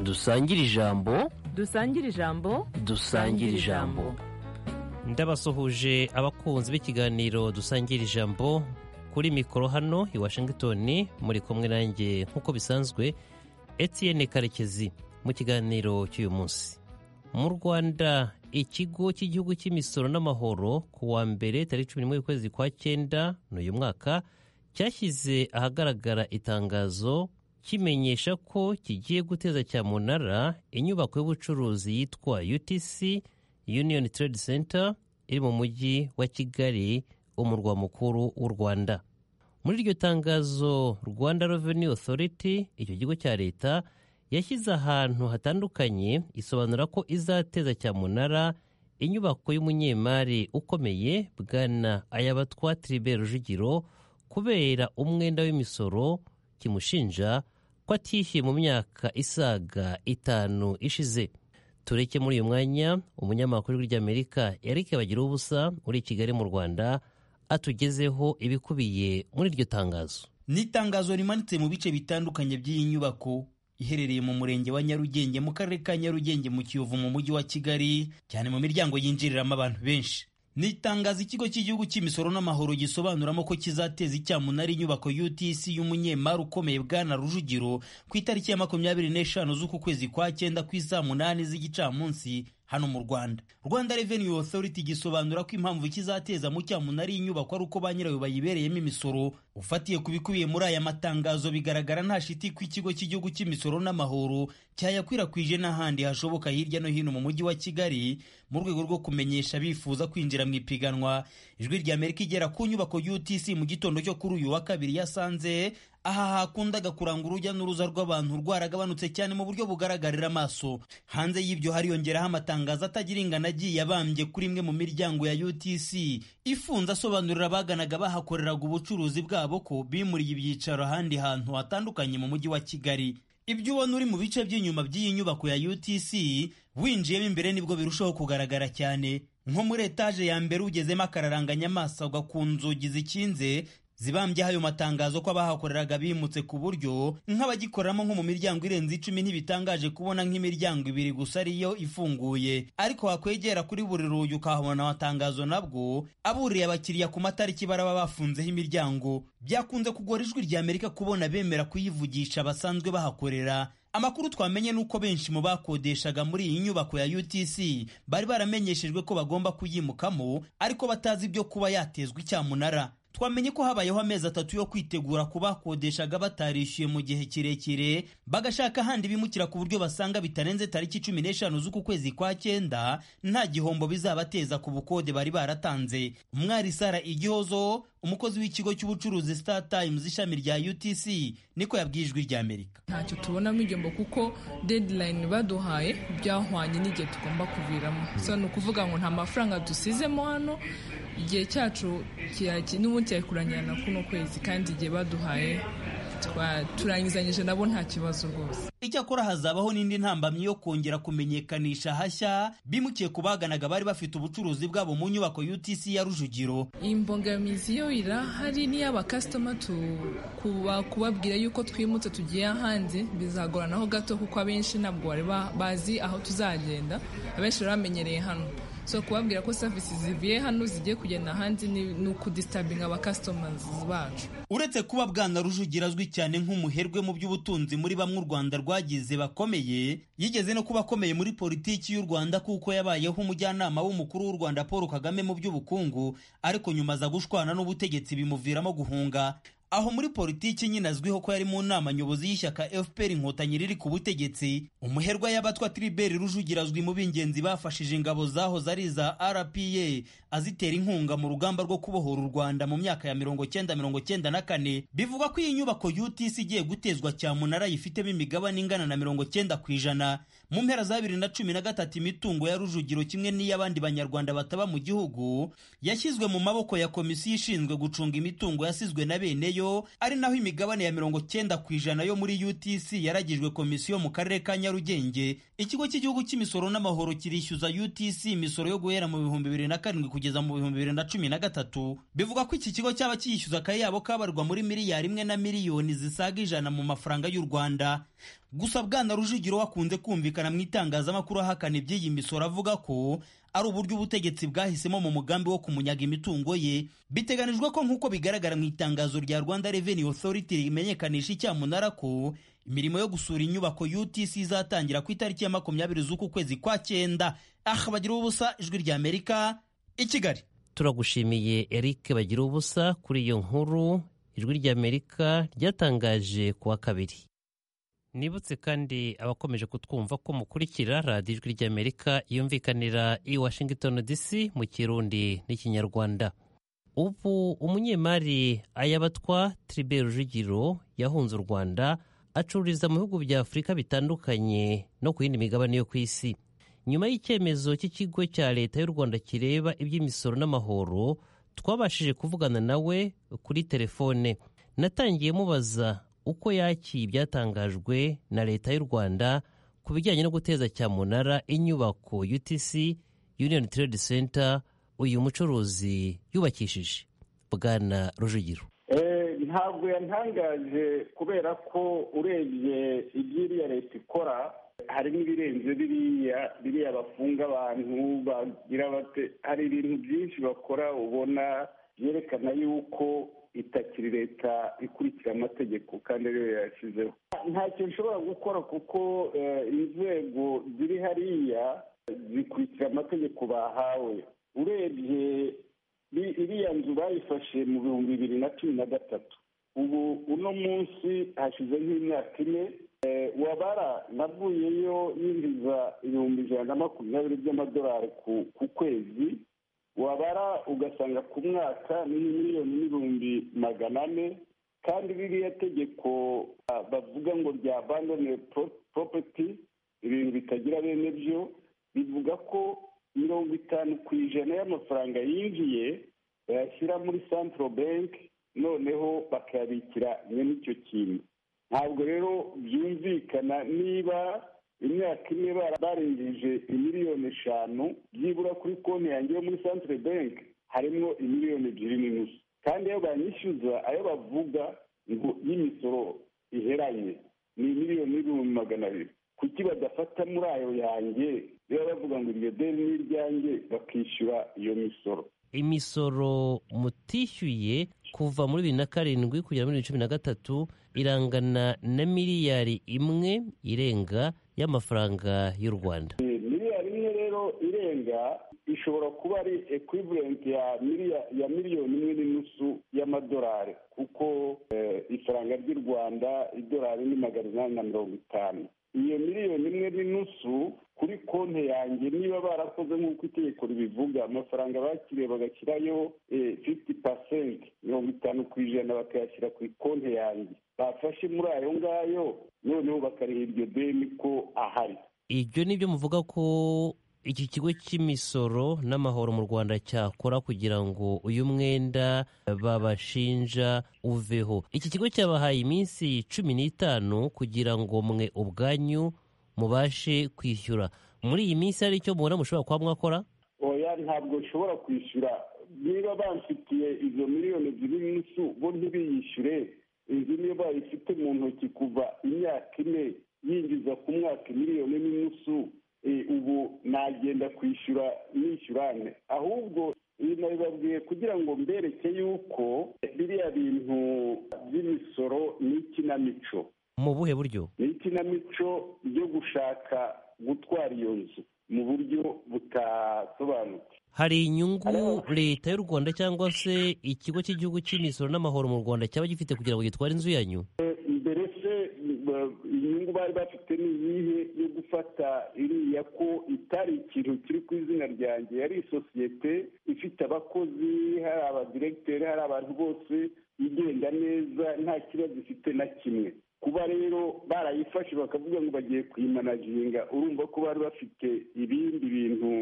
dusangire ijambo dusangire ijambo dusangire ijambo ndabasuhuje abakunzi b'ikiganiro dusangira ijambo kuri mikoro hano i washington muri kumwe nanjye nk'uko bisanzwe Etienne karekezi mu kiganiro cy'uyu munsi mu rwanda ikigo cy'igihugu cy'imisoro n'amahoro ku wa mbere tariki cumi n'imwe y'ukwezi kwa cyenda n'uyu mwaka cyashyize ahagaragara itangazo kimenyesha ko kigiye guteza cyamunara inyubako y'ubucuruzi yitwa utc Union Trade Center iri mu mujyi wa Kigali umurwa mukuru w'u Rwanda muri iryo tangazo Rwanda Revenue Authority icyo kigo cya leta yashyize ahantu hatandukanye isobanura ko izateza cyamunara inyubako y'umunyemari ukomeye bwana Ayabatwa Tribert Rujugiro kubera umwenda w'imisoro kimushinja ko atishyuye mu myaka isaga itanu ishize tureke muri uyu mwanya umunyamakuru ry'amerika eric bagira ubusa uri i kigali mu rwanda atugezeho ibikubiye muri iryo tangazo ni itangazo rimanitse mu bice bitandukanye by'iyi nyubako iherereye mu murenge wa nyarugenge mu karere ka nyarugenge mu kiyovu mu mujyi wa kigali cyane mu miryango yinjiriramo abantu benshi ni itangazo ikigo cy'igihugu cy'imisoro n'amahoro gisobanuramo ko kizateza icyamunara inyubako UTC y'umunyemari ukomeye bwana Rujugiro ku itariki ya makumyabiri n'eshanu z'uku kwezi kwa cyenda ku isaa munani z'igicamunsi hano mu Rwanda. Rwanda Revenue Authority gisobanura ko impamvu kizateza mu cyamunara iyi nyubako ari uko ba nyirayo bayibereyemo imisoro ufatiye ku bikubiye muri aya matangazo bigaragara nta shiti ko ikigo cy'igihugu cy'imisoro n'amahoro cyayakwirakwije n'ahandi hashoboka hirya no hino mu mujyi wa Kigali mu rwego rwo kumenyesha bifuza kwinjira mu ipiganwa ijwi rya Amerika igera ku nyubako UTC mu gitondo cyo kuri uyu wa kabiri yasanze aha hakundaga kuranga urujya n'uruza rw'abantu rwaragabanutse cyane mu buryo bugaragarira amaso hanze y'ibyo hariyongeraho amatangazo atagira ingano agiye abambye kuri imwe mu miryango ya UTC ifunze asobanurira abaganaga bahakoreraga ubucuruzi bwabo ko bimuriye ibyicaro ahandi hantu hatandukanye mu mujyi wa Kigali ibyo ubona uri mu bice by'inyuma by'iyi nyubako ya UTC winjiyemo imbere nibwo birushaho kugaragara cyane nko muri etaje ya mbere ugezemo akararanganya amaso agwa ku nzugi zikinze zibambyeho ayo matangazo ko abahakoreraga bimutse ku buryo nk'abagikoramo nko mu miryango irenze icumi ntibitangaje kubona nk'imiryango ibiri gusa ariyo ifunguye ariko wakwegera kuri buri rugi ukahabona amatangazo nabwo aburiye abakiriya ku matariki baraba bafunzeho imiryango byakunze kugora ijwi rya Amerika kubona bemera kuyivugisha basanzwe bahakorera amakuru twamenye nuko benshi mu bakodeshaga muri iyi nyubako ya UTC bari baramenyeshejwe ko bagomba kuyimukamo ariko batazi ibyo kuba yatezwe icyamunara twamenye ko habayeho amezi atatu yo kwitegura ku bakodeshaga batarishyuye mu gihe kirekire bagashaka ahandi bimukira ku buryo basanga bitarenze tariki cumi n'eshanu z'uku kwezi kwa cyenda nta gihombo bizabateza ku bukode bari baratanze umwari sara igihozo umukozi w'ikigo cy'ubucuruzi Star Times ishami rya UTC niko yabwiye ijwi rya Amerika ntacyo tubonamo igihombo kuko deadline baduhaye byahwanye n'igihe tugomba kuviramo so ni ukuvuga ngo nta mafaranga dusizemo hano igihe cyacu n'ubundi cyari kurangira na kuno kwezi kandi igihe baduhaye turangizanyije nabo nta kibazo rwose icyakora hazabaho n'indi ntambamyi yo kongera kumenyekanisha hashya bimukiye ku baganaga bari bafite ubucuruzi bwabo mu nyubako UTC ya Rujugiro imbogamizi yo irahari n'iy'abakasitoma kubabwira yuko twimutse tugiye ahandi bizagoranaho gato kuko abenshi ntabwo bari bazi aho tuzagenda abenshi bari bamenyereye hano so kubabwira ko serivisi zivuye hano zigiye kugenda ahandi ni ukudisitabinga abakasitomazi bacu uretse kuba bwana rujugira azwi cyane nk'umuherwe mu by'ubutunzi muri bamwe u rwanda rwagize bakomeye yigeze no kuba akomeye muri politiki y'u rwanda kuko yabayeho umujyanama w'umukuru w'u rwanda paul kagame mu by'ubukungu ariko nyuma aza gushwana n'ubutegetsi bimuviramo guhunga aho muri politiki nyine azwiho ko yari mu nama nyobozi y'ishyaka fpr inkotanyi riri ku butegetsi umuherwa y'abatwa tribert rujugira azwi mu b'ingenzi bafashije ingabo zahoze ari iza rpa azitera inkunga mu rugamba rwo kubohora u rwanda mu myaka ya mirongo cyenda mirongo cyenda na kane bivuga ko iyi nyubako utc igiye gutezwa cyamunara yifitemo imigabane ingana na mirongo cyenda ku ijana mu mpera za bibiri na cumi na gatatu imitungo ya rujugiro kimwe n'iy'abandi banyarwanda bataba mu gihugu yashyizwe mu maboko ya komisiyo ishinzwe gucunga imitungo yasizwe na beneyo ari naho imigabane ya mirongo cyenda ku ijana yo muri UTC yaragijwe komisiyo mu karere ka Nyarugenge ikigo cy'igihugu cy'imisoro n'amahoro kirishyuza UTC imisoro yo guhera mu bihumbi bibiri na karindwi kugeza mu bihumbi bibiri na cumi na gatatu bivuga ko iki kigo cyaba kiyishyuza akayabo kabarwa muri miliyari imwe na miliyoni zisaga ijana mu mafaranga y'u Rwanda gusa bwana rujugiro wakunze kumvikana mu itangazamakuru ahakana iby'iyi misoro avuga ko ari uburyo ubutegetsi bwahisemo mu mugambi wo kumunyaga imitungo ye biteganijwe ko nk'uko bigaragara mu itangazo rya rwanda revenue authority rimenyekanisha icyamunara ko imirimo yo gusura inyubako utc izatangira ku itariki ya makumyabiri z'uku kwezi kwa cyenda aha bagira ubusa ijwi rya amerika i kigali turagushimiye eric bagira ubusa kuri iyo nkuru ijwi ry'amerika ryatangaje ku wa kabiri nibutse kandi abakomeje kutwumva ko mukurikira radiyo ijwi ry'amerika yumvikanira i washington dc mu kirundi n'ikinyarwanda ubu umunyemari ayabatwa tribe rujugiro yahunze u rwanda acururiza mu bihugu bya afurika bitandukanye no ku yindi migabane yo ku isi nyuma y'icyemezo cy'ikigo cya leta y'u rwanda kireba iby'imisoro n'amahoro twabashije kuvugana nawe kuri telefone natangiye mubaza uko yakiye ibyatangajwe na leta y'u rwanda ku bijyanye no guteza cyamunara inyubako utc union trade center uyu mucuruzi yubakishije bwana rujugiro ntabwo yantangaje kubera ko urebye iby'iriya leta ikora hari n'ibirenze biriya biriya bafunga abantu bagira bate hari ibintu byinshi bakora ubona byerekana yuko itakiri leta ikurikira amategeko kandi ariyo yayashyizeho ntacyo nshobora gukora kuko inzego ziri hariya zikurikira amategeko bahawe urebye iriya nzu bayifashe mu bihumbi bibiri na cumi na gatatu ubu uno munsi hashize nk'imyaka ine wabara navuyeyo yinjiza ibihumbi ijana na makumyabiri by'amadolari ku kwezi wabara ugasanga ku mwaka ni miliyoni n'ibihumbi magana ane kandi ririya tegeko bavuga ngo rya bandone poropeti ibintu bitagira bene byo bivuga ko mirongo itanu ku ijana y'amafaranga yinjiye bayashyira muri santiro benki noneho bakayabikira nyine icyo kintu ntabwo rero byumvikana niba imyaka ine barengeje imiliyoni eshanu byibura kuri konti yanjye yo muri santire benki harimo imiliyoni ebyiri n'inusu kandi iyo banyishyuza ayo bavuga ngo y'imisoro iheranye ni miliyoni n'ibihumbi magana abiri kuki badafata muri ayo yanjye biba bavuga ngo iryo deni ni iryanjye bakishyura iyo misoro imisoro mutishyuye kuva muri bibiri na karindwi kugera muri bibiri na cumi na gatatu irangana na miliyari imwe irenga y'amafaranga y'u rwanda miliyari imwe rero irenga ishobora kuba ari ekwivalenti ya miliyoni imwe n'inusu y'amadolari kuko ifaranga ry'u rwanda idolari ni magana inani na mirongo itanu iyo miliyoni imwe n'inusu kuri konti yanjye niba barakoze nk'uko itegeko ribivuga amafaranga bakiriye bagashyirayo fifiti pasenti mirongo itanu ku ijana bakayashyira ku konti yanjye bafashe muri ayo ngayo noneho bakariha iryo deni ko ahari ibyo ni byo muvuga ko iki kigo cy'imisoro n'amahoro mu rwanda cyakora kugira ngo uyu mwenda babashinja uveho iki kigo cyabahaye iminsi cumi n'itanu kugira ngo mwe ubwanyu mubashe kwishyura muri iyi minsi hari icyo mubona mushobora kuba mwakora oya ntabwo nshobora kwishyura niba bamfitiye izo miliyoni ebyiri n'insu bo ntibiyishyure inzu niyo bayifite mu ntoki kuva imyaka ine yinjiza ku mwaka miliyoni n'inusu ubu nagenda kwishyura nishyurane ahubwo nabibabwiye kugira ngo mbereke yuko biriya bintu by'imisoro ni ikinamico mu buhe buryo ni ikinamico yo gushaka gutwara iyo nzu mu buryo butasobanutse hari inyungu leta y'u rwanda cyangwa se ikigo cy'igihugu cy'imisoro n'amahoro mu rwanda cyaba gifite kugira ngo gitware inzu yanyu mbere se inyungu bari bafite ni iyihe yo gufata iriya ko itari ikintu kiri ku izina ryanjye yari isosiyete ifite abakozi hari abadiregiteri hari abantu bose igenda neza nta kibazo ifite na kimwe kuba rero barayifashe bakavuga ngo bagiye kuyimanaginga urumva ko bari bafite ibindi bintu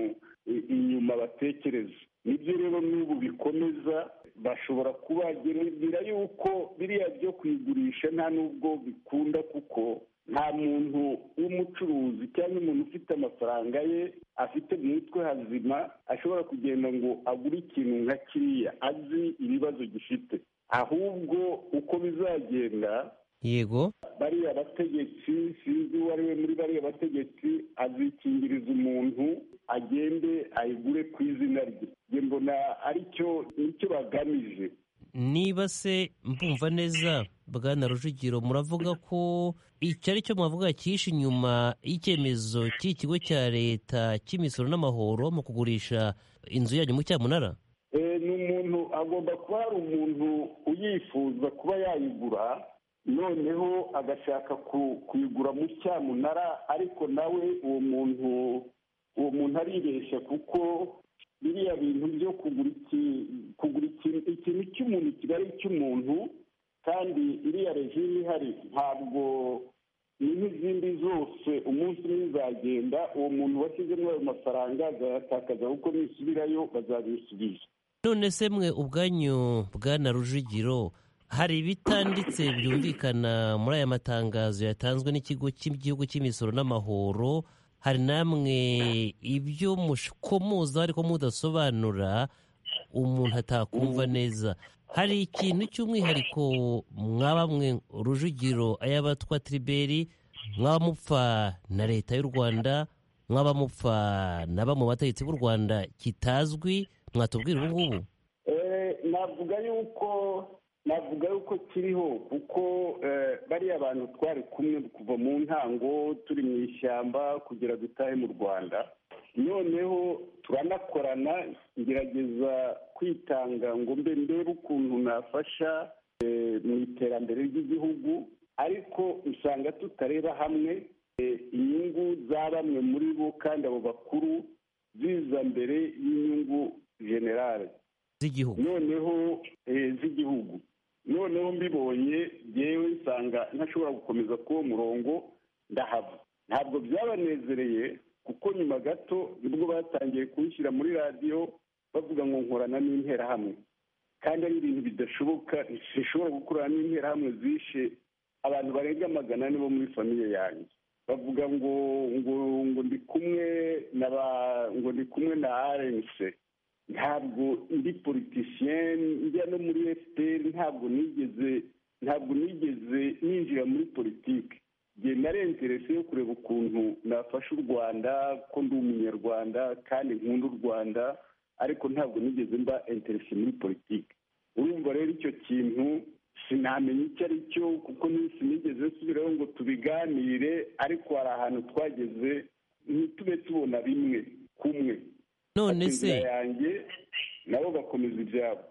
inyuma batekereza nibyo rero n'ubu bikomeza bashobora kubagenera yuko biriya byo kuyigurisha nta n'ubwo bikunda kuko nta muntu w'umucuruzi cyangwa umuntu ufite amafaranga ye afite mu mutwe hazima ashobora kugenda ngo agure ikintu nka kiriya azi ibibazo gifite ahubwo uko bizagenda yego bariya bategetsi sinzi uwo ari we muri bariya bategetsi azikingiriza umuntu agende ayigure ku izina rye njye mbona aricyo nicyo bagamije niba se mbumva neza bwana rujugiro muravuga ko icyo ari cyo mwavuga cyihishe inyuma y'icyemezo cy'ikigo cya leta cy'imisoro n'amahoro mu kugurisha inzu yanyu mu cyamunara Eh, ni umuntu agomba kuba hari umuntu uyifuza kuba yayigura noneho agashaka ku- kuyigura mu cyamunara ariko nawe uwo muntu uwo muntu aribeshya kuko biriya bintu byo kugura iki kugura ikintu ikintu cy'umuntu kiba ari icy'umuntu kandi iriya regime ihari ntabwo ni nk'izindi zose umunsi umwe izagenda uwo muntu washyizemo ayo mafaranga azayatakaza kuko nisubirayo bazabisubiza none se mwe ubwanyu bwana rujugiro hari ibitanditse byumvikana muri aya matangazo yatanzwe n'ikigo cy'igihugu cy'imisoro n'amahoro hari namwe ibyo mukomoza ariko mudasobanura umuntu atakumva neza hari ikintu cy'umwihariko mwaba mwe rujugiro ay'abatwa triberi mwaba mupfa na leta y'u rwanda mwaba mupfa na bamwe mu bategetsi b'u rwanda kitazwi mwatubwira ubu ngubu Eh, navuga yuko navuga yuko kiriho kuko eh, bariya bantu twari kumwe kuva mu ntango turi mu ishyamba kugira dutahe mu rwanda noneho turanakorana ngerageza kwitanga ngo mbe ndebe ukuntu nafasha eh, mu iterambere ry'igihugu ariko usanga tutareba hamwe eh, inyungu za bamwe muri bo kandi abo bakuru ziza mbere y'inyungu generale z'igihugu noneho eh, z'igihugu noneho mbibonye yewe nsanga ntashobora gukomeza k'uwo murongo ndahava ntabwo byabanezereye kuko nyuma gato nibwo batangiye kuwushyira muri radiyo bavuga ngo nkorana n'interahamwe kandi ari ibintu bidashoboka ntishobora gukorana n'interahamwe zishe abantu barenga magana ane bo muri famiye yanjye bavuga ngo ngo ngo ndi kumwe na ba ngo ndi kumwe na arense ntabwo ndi politiciyen njya no muri fpr ntabwo nigeze ntabwo nigeze ninjira muri politiki njye narengerese yo kureba ukuntu nafasha u rwanda ko ndi umunyarwanda kandi nkunda u rwanda ariko ntabwo nigeze mba interese muri politiki urumva rero icyo kintu sinamenya icyo ari cyo kuko n'isi nigeze nsubiraho ngo tubiganire ariko hari ahantu twageze ntitube tubona bimwe kumwe none Bafite se inzira yanjye nabo bakomeza ibyabo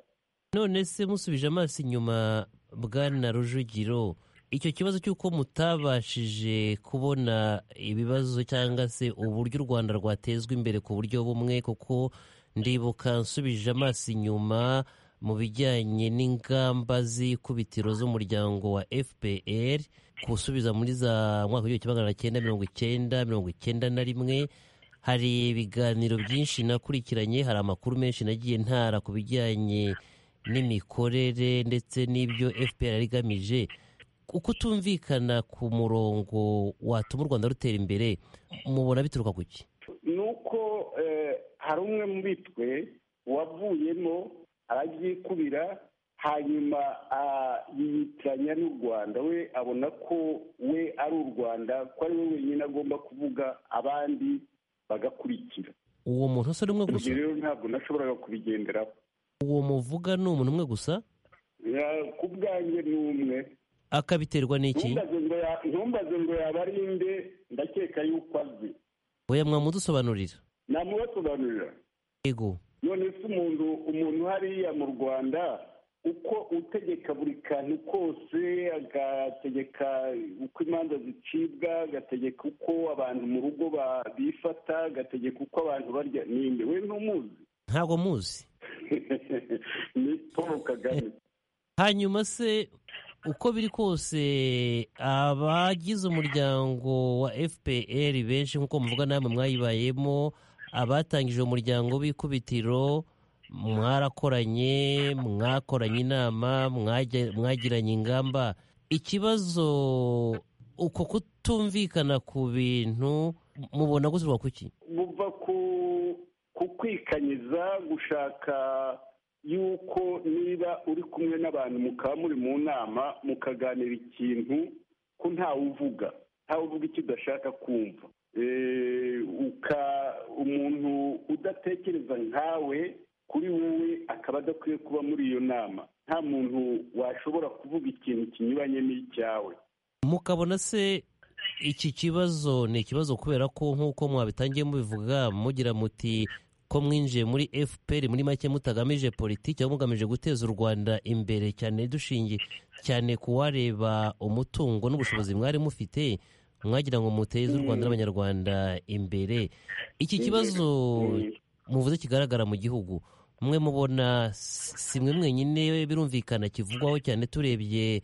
none se musubije amaso inyuma bwana rujugiro icyo kibazo cy'uko mutabashije kubona ibibazo cyangwa se uburyo u rwanda rwatezwa imbere ku buryo bumwe kuko ndibuka nsubije amaso inyuma mu bijyanye n'ingamba z'ikubitiro z'umuryango wa fpr gusubiza muri za mwaka w'igihumbi kimwe magana cyenda mirongo icyenda mirongo icyenda na rimwe hari ibiganiro byinshi nakurikiranye hari amakuru menshi nagiye ntara ku bijyanye n'imikorere ndetse n'ibyo fpr yari igamije uko utumvikana ku murongo watuma u rwanda rutera imbere mubona bituruka ku ki ni uko eh, hari umwe muri twe wavuyemo arabyikubira hanyuma ah, yiyitiranya n'u rwanda we abona ko we ari u rwanda ko ari we wenyine agomba kuvuga abandi bagakurikira uwo muntu usa n'umwe gusa ibyo rero ntabwo nashoboraga kubigenderaho uwo muvuga ni umuntu umwe gusa Ya- ku bwanjye ni umwe akabiterwa n'iki ntumbaze ngo ya- ntumbaze ngo yaba ari nde ndakeka yuko azi oya mwamudusobanurira namubasobanurira yego none se umuntu umuntu hariya mu rwanda uko utegeka buri kantu kose agategeka uko imanza zicibwa agategeka uko abantu mu rugo ba- bifata agategeka uko abantu barya ninde we ntumuzi ntabwo muzi ni paul kagame hanyuma se uko biri kose abagize umuryango wa fpr benshi nk'uko muvuga namwe mwayibayemo abatangije uwo muryango w'ikubitiro mwarakoranye mwakoranye inama mwage- mwagiranye ingamba ikibazo uko kutumvikana ku bintu mubona gusurwa kuki buva ku ku kwikanyiza gushaka yuko niba uri kumwe n'abantu mukaba muri mu nama mukaganira ikintu ko ntawe uvuga ntawe uvuga icyo udashaka kumva uka umuntu udatekereza nkawe kuri wowe akaba adakwiye kuba muri iyo nama nta muntu washobora kuvuga ikintu kinyuranye n'icyawe mukabona se iki kibazo ni ikibazo kubera ko nk'uko mwabitangiye mubivuga mugira muti ko mwinjiye muri fpr muri make mutagamije politiki ahubwo mugamije guteza u rwanda imbere cyane dushingiye cyane ku wareba umutungo n'ubushobozi mwari mufite mwagira ngo muteze u rwanda n'abanyarwanda imbere iki kibazo muvuze kigaragara mu gihugu mwe mubona si mwe mwenyine birumvikana kivugwaho cyane turebye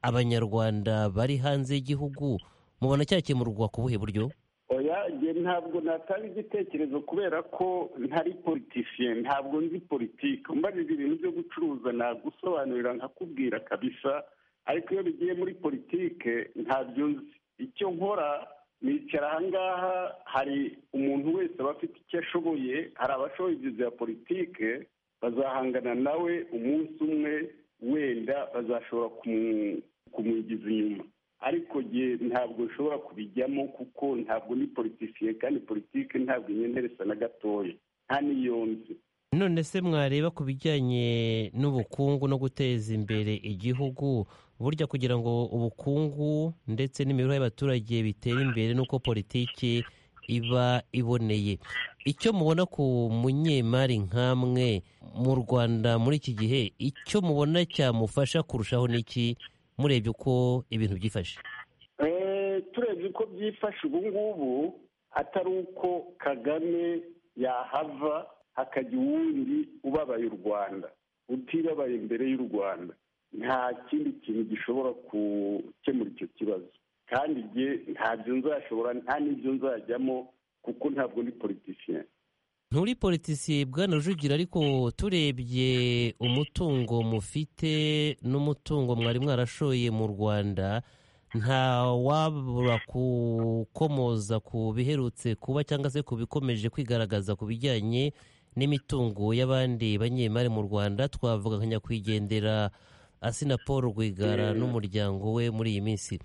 abanyarwanda bari hanze y'igihugu mubona cyakemurwa ku buhe buryo oya njye ntabwo natanga igitekerezo kubera ko ntari politisiye ntabwo nzi politiki umbajije ibintu byo gucuruza nagusobanurira nkakubwira kabisa ariko iyo bigiye muri politike ntabyo nzi icyo nkora nicara ahangaha hari umuntu wese aba afite icyo ashoboye hari abashoboye ibyo bya politike bazahangana nawe umunsi umwe wenda bazashobora kumu- kumwigiza inyuma ariko njye ntabwo nshobora kubijyamo kuko ntabwo ni politisiye kandi politike ntabwo inyenderesa na gatoya nta n'iyo nzi none se mwareba ku bijyanye n'ubukungu no guteza imbere igihugu burya kugira ngo ubukungu ndetse n'imibereho y'abaturage bitere imbere n'uko politiki iba iboneye icyo mubona ku munyemari nk'amwe mu rwanda muri iki gihe icyo mubona cyamufasha kurushaho n'iki murebye uko ibintu byifashe Eh, turebye uko byifashe ubu ngubu atari uko kagame yahava hakajya uwundi ubabaye u rwanda utibabaye imbere y'u rwanda nta kindi kintu gishobora gukemura icyo kibazo kandi jye ntabyo nzashobora nta n'ibyo nzajyamo kuko ntabwo ndi politician nturi politisiye bwana rujugira ariko turebye umutungo mufite n'umutungo mwari mwarashoye mu rwanda nta wabura gukomoza ku biherutse kuba cyangwa se ku bikomeje kwigaragaza ku bijyanye n'imitungo y'abandi banyemari mu rwanda twavuga nka nyakwigendera asina paul rwigara n'umuryango we muri iyi minsi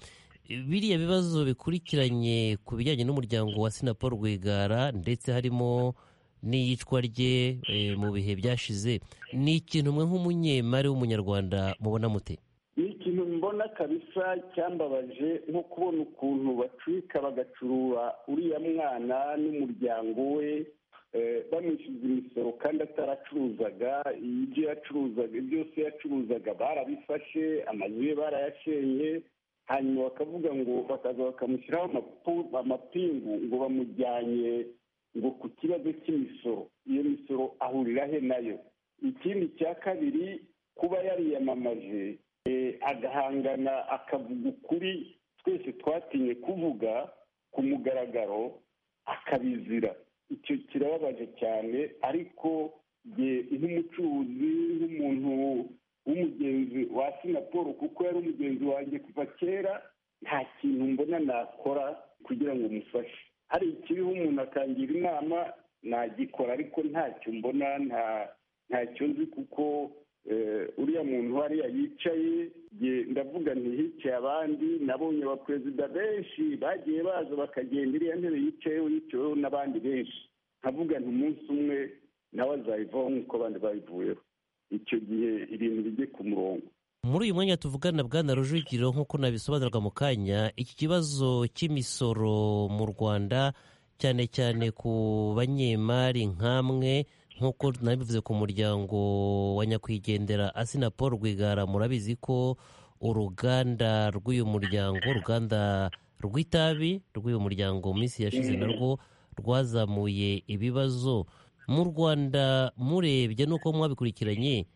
biriya bibazo bikurikiranye ku bijyanye n'umuryango wa asina paul rwigara ndetse harimo n'iyicwa rye eh, mu bihe byashize ni ikintu mwe nk'umunyemari w'umunyarwanda mubona mute ni ikintu mbona kabisa cyambabaje nko kubona ukuntu bacurika bagacurura uriya mwana n'umuryango we eh, bamwishyuza imisoro kandi ataracuruzaga ibyo yacuruzaga byose yacuruzaga barabifashe amazu ye barayashenye hanyuma bakavuga ngo bakaza bakamushyiraho amapu- amapingu ngo bamujyanye ngo ku kibazo cy'imisoro iyo misoro ahurira he nayo ikindi cya kabiri kuba yariyamamaje eh, agahangana akavuga ukuri twese twatinye kuvuga ku mugaragaro akabizira icyo kirababaje cyane ariko jye nk'umucuruzi nk'umuntu w'umugenzi wa sina paul kuko yari umugenzi wanjye kuva kera nta kintu mbona nakora kugira ngo mufashe hari ikiriho umuntu akangira inama nagikora ariko ntacyo mbona nta ntacyo nzi kuko eh, uriya muntu hariya yicaye jye ndavuga nti hicaye abandi nabonye abaperezida benshi bagiye baza bakagenda iriya ntebe yicayeho yicayeho n'abandi benshi nkavuga nti umunsi umwe nawe azayivaho nk'uko abandi bayivuyeho icyo gihe ibintu bijye ku murongo muri uyu mwanya tuvugana bwana rujugiro nk'uko nabisobanurwa mu kanya iki kibazo cy'imisoro mu rwanda cyane cyane ku banyemari nk'amwe nk'uko nabivuze ku muryango wa nyakwigendera asina paul rwigara murabizi ko uruganda rw'uyu muryango uruganda rw'itabi rw'uyu muryango mu minsi yashize narwo rwazamuye ibibazo mu rwanda murebye n'uko mwabikurikiranye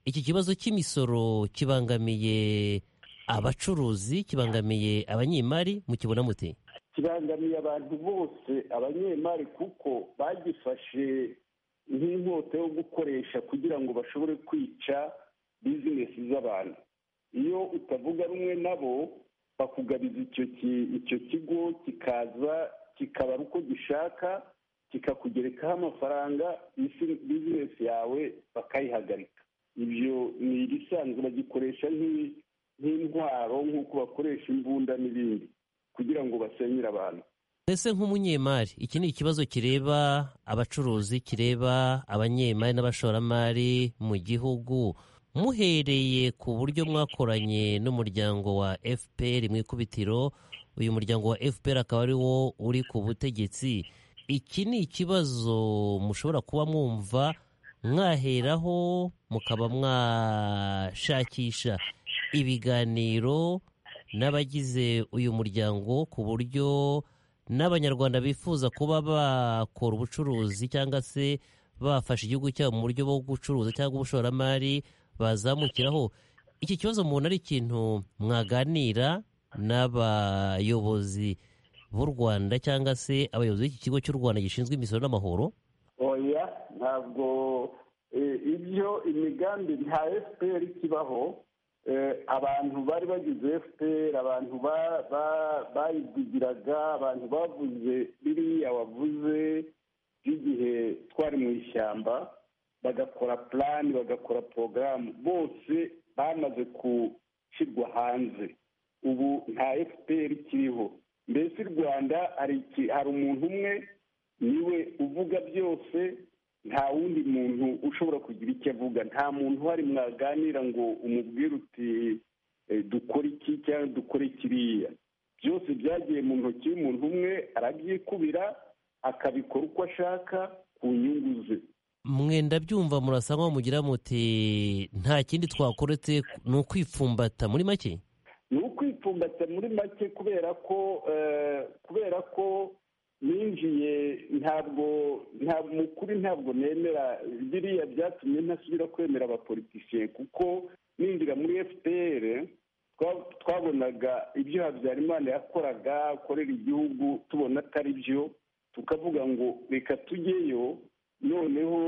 iki kibazo cy'imisoro kibangamiye abacuruzi kibangamiye abanyemari mukibona mute kibangamiye abantu bose abanyemari kuko bagifashe nk'inkota yo gukoresha kugira ngo bashobore kwica bizinesi z'abantu iyo utavuga rumwe nabo bakugabiza icyo ki- icyo kigo kikaza kikabara uko gishaka kikakugerekaho amafaranga bizinesi yawe bakayihagarika ibyo ni ibisanzwe bagikoresha nk'i- nk'intwaro nk'uko bakoresha imbunda n'ibindi kugira ngo basenyere abantu Mbese nk'umunyemari iki ni ikibazo kireba abacuruzi kireba abanyemari n'abashoramari mu gihugu muhereye ku buryo mwakoranye n'umuryango wa FPR mu ikubitiro uyu muryango wa FPR akaba ari wo uri ku butegetsi iki ni ikibazo mushobora kuba mwumva mwaheraho mukaba mwashakisha ibiganiro n'abagize uyu muryango ku buryo n'abanyarwanda bifuza kuba bakora ubucuruzi cyangwa se bafasha igihugu cyabo mu buryo bwo gucuruza cyangwa ubushoramari bazamukiraho iki kibazo mubona ari ikintu mwaganira n'abayobozi b'u Rwanda cyangwa se abayobozi b'iki kigo cy'u Rwanda gishinzwe imisoro n'amahoro oya ntabwo eh, ibyo imigambi nta fpr ikibaho Eh, abantu bari bagize fpr abantu ba- ba- bayivugiraga abantu bavuze biriya wavuze by'igihe twari mu ishyamba bagakora plan bagakora porogaramu bose bamaze gushyirwa hanze ubu nta fpr ikiriho mbese i rwanda hari iki- hari umuntu umwe niwe uvuga byose nta wundi muntu ushobora kugira icyo avuga nta muntu uhari mwaganira ngo umubwire uti eh, dukore iki cyangwa dukore kiriya byose byagiye mu ntoki y'umuntu umwe arabyikubira akabikora uko ashaka ku nyungu ze mwenda byumva murasa nkaho mugira muti nta kindi twakoretse ni ukwipfumbata muri make ni ukwipfumbata muri make kubera ko eh, kubera ko ninjiye ntabwo nta mukuru ntabwo nemera biriya byatumye ntasubira kwemera abapolitisiye kuko ninjira muri fpr twa- twabonaga ibyo habyarimana yakoraga akorera igihugu tubona atari byo tukavuga ngo reka tujyeyo noneho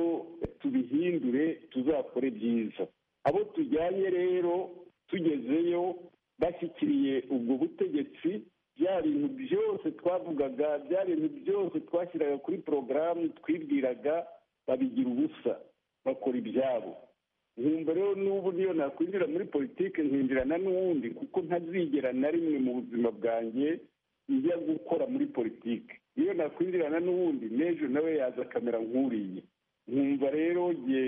tubihindure tuzakore byiza abo tujyanye rero tugezeyo bashyikiriye ubwo butegetsi bya bintu byose twavugaga bya bintu byose twashyiraga kuri porogaramu twibwiraga babigira ubusa bakora ibyabo nkumva rero n'ubu niyo nakwinjira muri politiki nkinjirana n'uwundi kuko ntazigera na rimwe mu buzima bwanjye njya gukora muri politiki iyo nakwinjirana n'uwundi n'ejo nawe yaza akamera nk'uriye nkumva rero nge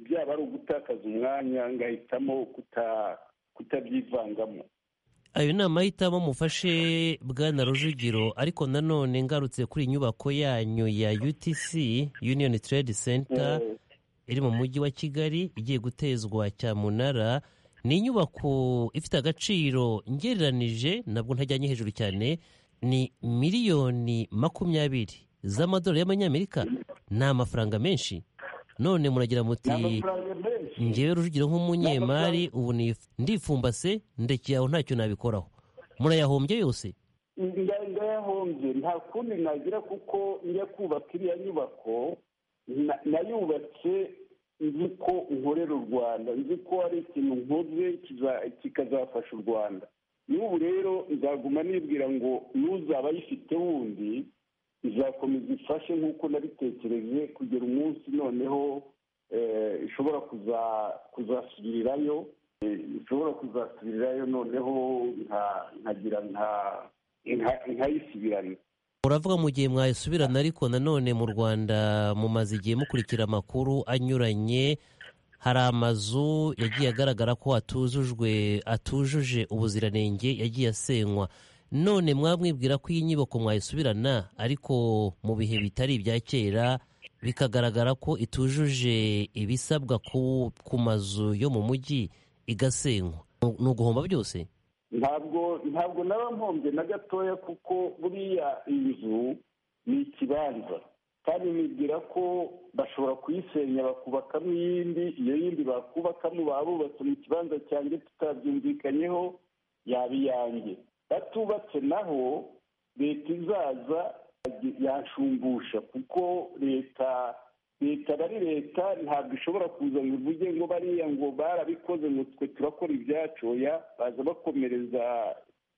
byaba ari ugutakaza umwanya ngahitamo kuta- kutabyivangamo ayo ni amahitamo mufashe bwana rujugiro ariko nanone ngarutse kuri inyubako yanyu ya utc union trade center Eh, iri mu mujyi wa kigali igiye gutezwa cyamunara ni inyubako ifite agaciro ngereranije nabwo ntajyanye hejuru cyane ni miliyoni makumyabiri z'amadolari y'amanyamerika ni amafaranga menshi none muragira ni muti amafaranga menshi ngewe rujugiro nk'umunyemari ubu nif- ndifumbase ndekeye aho ntacyo nabikoraho murayahombye yose Nda- ndayahombye nta kundi nagira kuko njya kubaka iriya nyubako na- nayubatse nzi ko nkorera u rwanda nzi ko hari ikintu nkoze kiza- kikazafasha u rwanda n'ubu rero nzaguma nibwira ngo n'uzaba ayifite wundi izakomeza ifashe nk'uko nabitekereje kugera umunsi noneho eh, ishobora kuza- kuzasubirirayo eh, ishobora kuzasubirirayo noneho nka- nkagira nka nka- nkayisubirana muravuga mu gihe mwayisubirana ariko nanone mu rwanda mumaze igihe mukurikira amakuru anyuranye hari amazu yagiye agaragara ko atujujwe atujuje ubuziranenge yagiye asenywa none mwamwibwira ko iyi nyubako mwayisubirana ariko mu bihe bitari ibya kera bikagaragara ko itujuje ibisabwa ku, ku mazu yo mu mujyi igasenywa ni uguhomba byose ntabwo ntabwo naba mpombye na gatoya kuko buriya inzu ni ikibanza kandi nibwira ko bashobora kuyisenya bakubakamo iyindi iyo yindi bakubakamo baba bubatse mu kibanza cyanjye tutabyumvikanyeho yaba iyanjye batubatse naho leta izaza yanshumbusha kuko leta leta aba ari leta ntabwo ishobora kuza ngo ivuge ngo bariya ngo barabikoze ngo twe turakora ibyacu oya baza bakomereza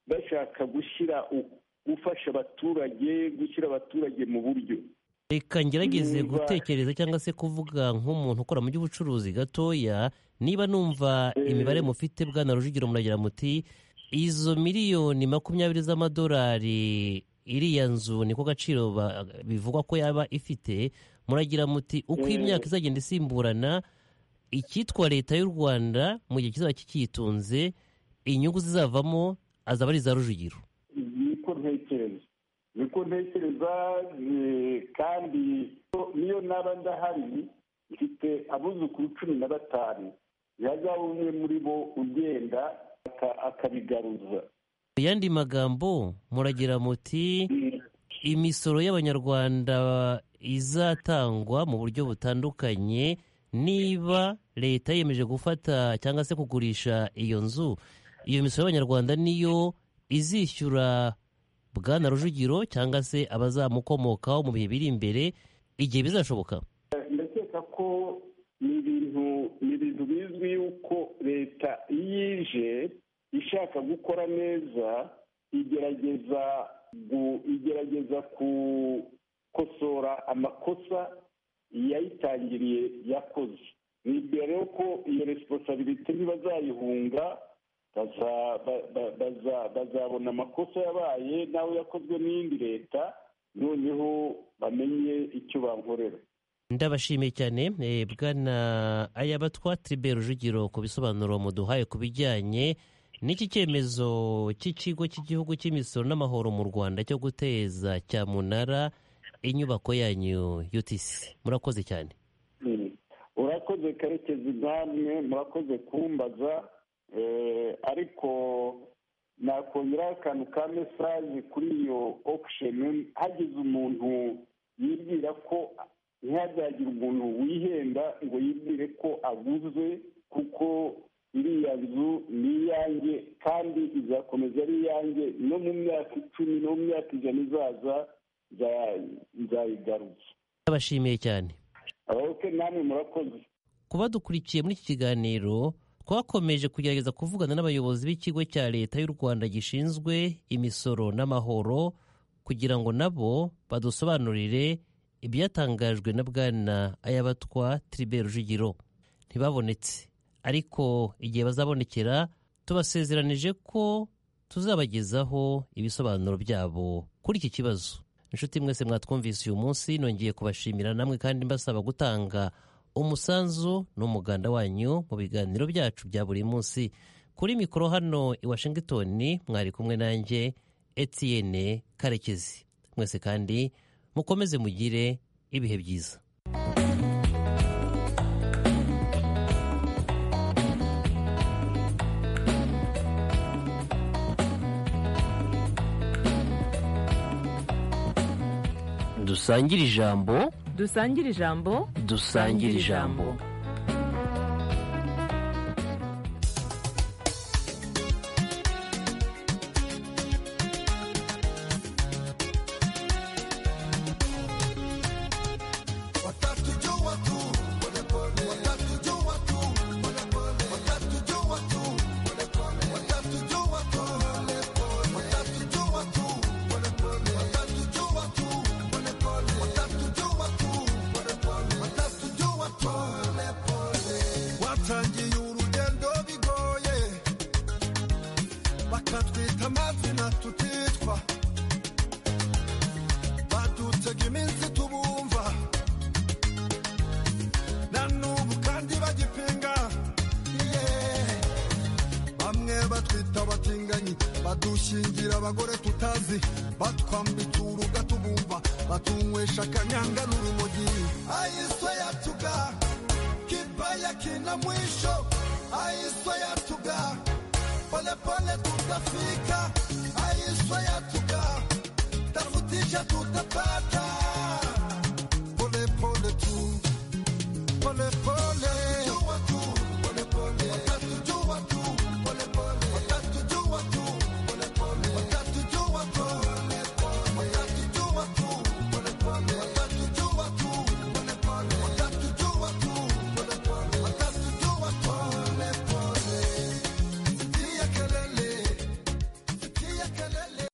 bashaka gushyira u- gufasha abaturage gushyira abaturage mu buryo reka ngerageze Niba- gutekereza cyangwa se kuvuga nk'umuntu ukora mu by'ubucuruzi gatoya niba numva imibare mufite bwana rujugiro muragira muti izo miliyoni makumyabiri z'amadolari iriya nzu niko gaciro ba- bivugwa ko yaba ifite muragira muti uko imyaka izagenda isimburana icyitwa leta y'u rwanda mu gihe kizaba kikitunze inyungu zizavamo azaba ari iza rujugiro niko ntekereza niko ntekereza eh, kandi niyo naba ndahari mfite abuzukuru cumi na batanu yazaba umwe muri bo ugenda aka- akabigaruza mu yandi magambo muragira muti imisoro y'abanyarwanda izatangwa mu buryo butandukanye niba leta yiyemeje gufata cyangwa se kugurisha iyo nzu iyo misoro y'abanyarwanda niyo izishyura bwana rujugiro cyangwa se abazamukomokaho mu bihe biri imbere igihe bizashoboka ndakeka ko ni ibintu ni ibintu bizwi yuko leta iyo ije ishaka gukora neza igerageza gu- igerageza gukosora amakosa yayitangiriye yakoze ni mbere yuko iyo resiponsabiriti ntibazayihunga baza- ba- ba- baza- bazabona amakosa yabaye nawe yakozwe n'iyindi leta noneho bamenye icyo bankorera ndabashimiye cyane eh, bwana ayabatwa tribe rujugiro ku bisobanuro muduhaye ku bijyanye n'iki cyemezo cy'ikigo cy'igihugu cy'imisoro n'amahoro mu rwanda cyo guteza cyamunara inyubako yanyu utc murakoze cyane Mm. urakoze karekezi namwe murakoze kumbaza eh, ariko nakongeraho akantu ka mesaje kuri iyo auction hagize umuntu yibwira ko ntihazagire umuntu wihenda ngo yibwire ko aguze kuko iriya nzu ni iyanjye kandi izakomeza ari iyanjye no mu myaka icumi no mu myaka ijana izaza nza- nzayigaruza ndabashimiye cyane oke namwe murakoze ku badukurikiye muri iki kiganiro twakomeje kugerageza kuvugana n'abayobozi b'ikigo cya leta y'u rwanda gishinzwe imisoro n'amahoro kugira ngo nabo badusobanurire ibyatangajwe na bwana ayabatwa tribe rujugiro ntibabonetse ariko igihe bazabonekera tubasezeranije ko tuzabagezaho ibisobanuro byabo kuri iki kibazo inshuti mwese mwatwumvise uyu munsi nongeye kubashimira namwe kandi mbasaba gutanga umusanzu n'umuganda wanyu mu biganiro byacu bya buri munsi kuri mikoro hano i washington mwari kumwe nanjye etienne karekezi mwese kandi mukomeze mugire ibihe byiza dusangire ijambo dusangire ijambo dusangire ijambo watangiye urugendo bigoye bakatwita amazina tutitwa badutega iminsi tubumva na n'ubu kandi bagipinga Yeah. bamwe batwita abatinganyi badushingira abagore tutazi batwambitse uruga tubumva batunywesha akanyanga n'urumogi ayiswe yatuga kibaya kina mwisho ayiswe yatuga polepole tutafika ayiswe yatuga tafutisha tu